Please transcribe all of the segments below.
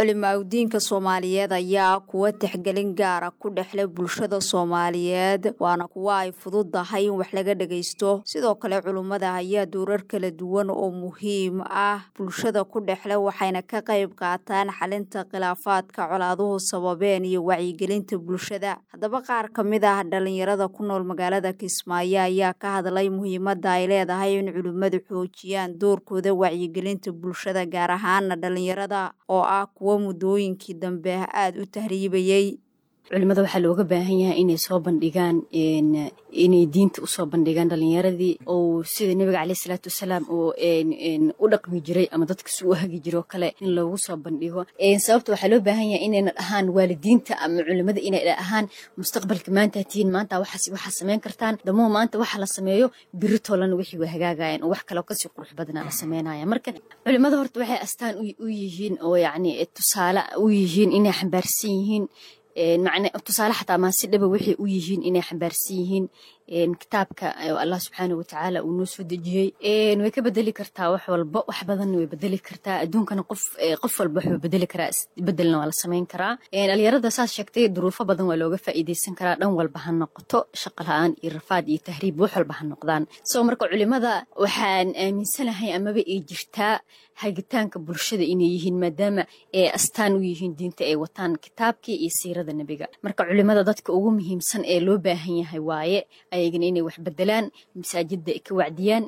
culimaaudiinka soomaaliyeed ayaa kuwa tixgelin gaara ku dhexle bulshada soomaaliyeed waana kuwa ay fududahay in wax laga dhagaysto sidoo kale culummada ayaa dowrar kala duwan oo muhiim ah bulshada ku dhexle waxayna ka qayb qaataan xalinta khilaafaadka colaaduhu sababeen iyo wacyigelinta bulshada haddaba qaar ka mid ah dhalinyarada ku nool magaalada kismaayo ayaa ka hadlay muhiimadda ay leedahay in culimmadu xoojiyaan doorkooda wacyigelinta bulshada gaar ahaana dhalinyarada oo ah kuwa muddooyinkii dambe aada u tahriibayey culimada waxaa looga baahan yahay inay soo bandhigaan inay diinta usoo bandhigaan dhalinyaradii oo sida nebiga caleyh isalaatu wasalaam oo u dhaqmi jiray ama dadka si u hagi jiro kale in loogu soo bandhigo sababta waxaa loo baahan yahay inayna dhahaan waalidiinta ama culimada inay dhahaan mustaqbalka maanta tihiin maanta waxaas waxaa samayn kartaan damoo maanta waxa la sameeyo biri toolana wixii waa hagaagayaan oo wax kaloo kasii qurux badana la sameynaya marka culimada horta waxay astaan u yihiin oo yacni tusaale u yihiin inay xambaarsan yihiin macne tusaale xataa maasi dhaba waxay u yihiin inay xambaarsan yihiin kitaabka allah subxaana watacaala uu noo soo dejiyey way ka bedeli kartaa wax walba wax badanna way bedeli kartaa adduunkana qof qof walba waxuu bedeli karaa bedelna waa la samayn karaa dhalinyarada saas sheegtay duruufo badan waa looga faa'iideysan karaa dhan walba ha noqoto shaqa la-aan iyo rafaad iyo tahriib wax walba ha noqdaan soo marka culimada waxaan aaminsanahay amaba ay jirtaa hagitaanka bulshada inay yihiin maadaama ay astaan u yihiin diinta ay wataan kitaabkii iyo siirada nebiga marka culimada dadka ugu muhiimsan ee loo baahan yahay waaye ayagana inay wax bedelaan masaajida ay ka wacdiyaan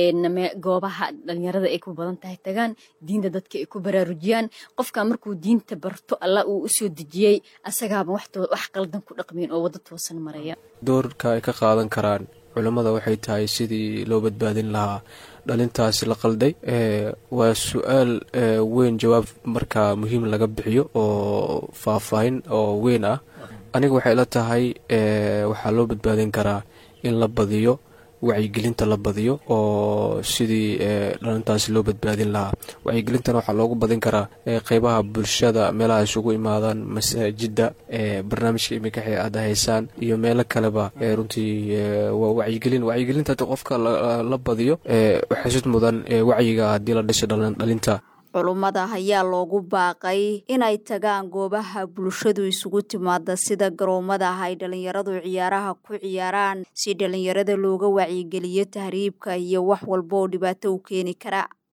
goobaha dhalinyarada ay ku badan tahay tagaan diinta dadka ay ku baraarujiyaan qofka markuu diinta barto allah uu usoo dejiyey asagaaba wax qaldan ku dhaqmiin oo waddo toosan maraya doorka ay ka qaadan karaan culammada waxay tahay sidii loo badbaadin lahaa dhalintaasi la qalday waa su-aal weyn jawaab markaa muhiim laga bixiyo oo faahfaahin oo weyn ah aniga waxay la tahay waxaa loo badbaadin karaa in la badiyo wacyigelinta la badiyo oo sidii dhalintaasi loo badbaadin lahaa wacyigelintana waxaa loogu badin karaa qeybaha bulshada meelaha isugu imaadaan masaajida barnaamijka imika aada haysaan iyo meelo kaleba runtii waa wacyigelin wacyigelinta hadii qofka la badiyo waxasid mudan wacyiga haddii la dhisay dhalinta culummada ayaa loogu baaqay inay tagaan goobaha bulshadu isugu timaada sida garoomada ay dhalinyaradu ciyaaraha ku ciyaaraan si dhalinyarada looga wacyigeliyo tahriibka iyo wax walba oo dhibaato u keeni kara